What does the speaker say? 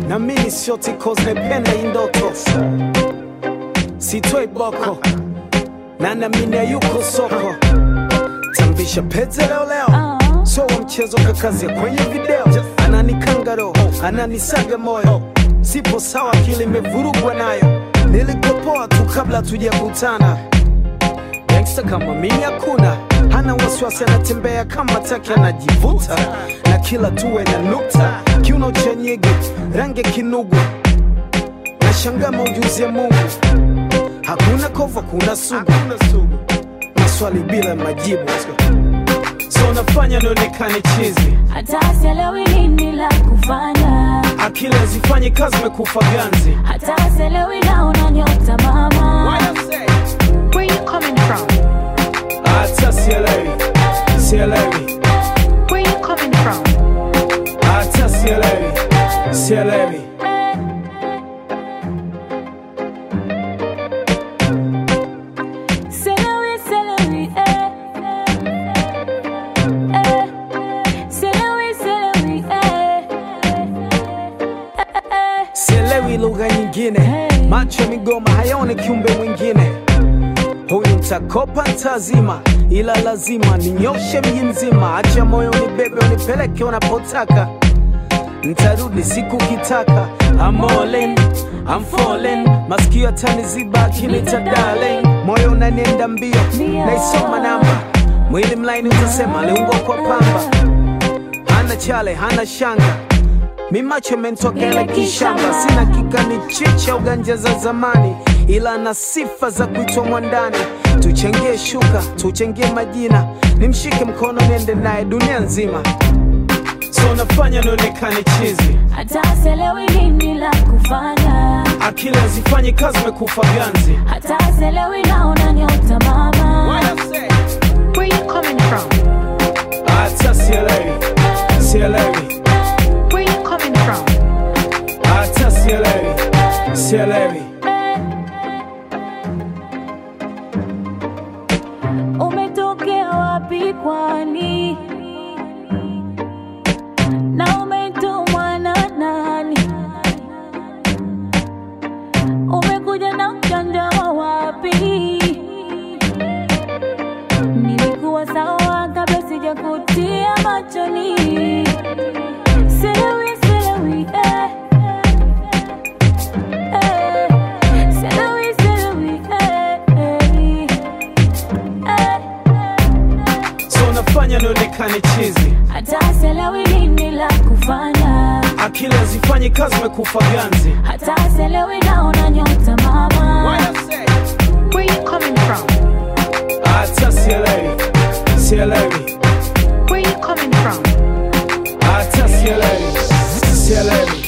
na mimi sioti cause napenda hii ndoto sitoi boko na namini yuko soko tambisha pete leo leo so wa mchezo kakazia kwenye video ananikanga roho ananisaga moyo sipo sawa akili imevurugwa nayo nilikopoa tu kabla tujakutana gangsta kama mimi hakuna hana wasiwasi anatembea kama taki anajivuta na kila tuwe na nukta kiuno cha nyege rangi ya kinugu na shanga maujuzi ya mungu hakuna kova kuna sugu maswali bila majibu so nafanya nionekane chizi hata sielewi nini la kufanya, akili hazifanyi kazi mekufa ganzi hata sielewi naona nyota mama. Where you coming from? hata sielewi sielewi Where you coming from? hata sielewi sielewi Sielewi, sielewi, eh. Eh. Sielewi, sielewi, eh. Eh. sielewi lugha nyingine macho ya migoma hayaone kiumbe mwingine huyu mtakopa ntazima ila lazima ninyoshe mji mzima acha moyo unibebe unipeleke unapotaka ntarudi siku kitaka I'm all in, I'm falling masikio ataniziba akinita darling moyo unanienda mbio naisoma namba mwili mlaini utasema aliungwa kwa pamba hana chale hana shanga mi macho mentokele kishamba sina kikani chicha uganja za zamani ila na sifa za kuitwa mwandani tuchangie shuka tuchangie majina nimshike mkono niende naye dunia nzima so nafanya nionekane chizi hata sielewi nini la kufanya, akili hazifanyi kazi mekufa ganzi hata sielewi naona nyota mama. Where you coming from? hata sielewi sielewi Where you coming from? hata sielewi sielewi Umetokea wapi kwani? Na umetumwa na nani? Umekuja na mjanja wa wapi? Nilikuwa sawa kabla sijakutia machoni. Sielewi, sielewi, eh. Eh. Sielewi, sielewi, eh, eh. Eh. so nafanya nionekane chizi hata sielewi nini la kufanya, akili hazifanyi kazi mekufa ganzi hata sielewi naona nyota mama. Where you coming from? hata sielewi sielewi Where you coming from? hata sielewi sielewi